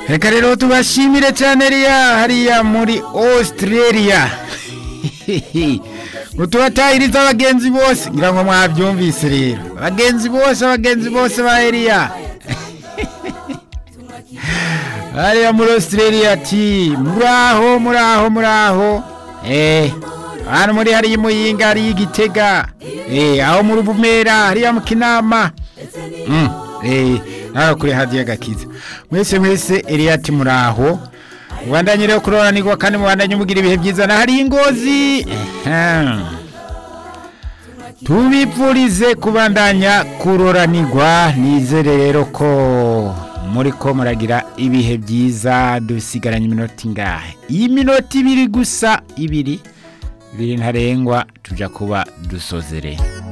reka rero tubashimire cyane riya hariya muri australia ngo tubatahirize abagenzi bose ngira ngo mwabyumvise rero abagenzi bose abagenzi bose ba eriya hariya muri australia ati muraho muraho muraho eh hano muri hariya imuyinga hariya igitega eh aho muri bumera hariya mu kinama mm eh naho kuri hadiya gakiza mwese mwese eriya ati muraho mubandanye rero kuroranirwa kandi mubandanye mugira ibihe byiza na hariya ingozi Ehem. tubipfurize kubandanya kuroranirwa nizere rero ko muri ko muragira ibihe byiza dusigaranye iminota ingahe iyi minota ibiri gusa ibiri ibiri ntarengwa tujya kuba dusozereye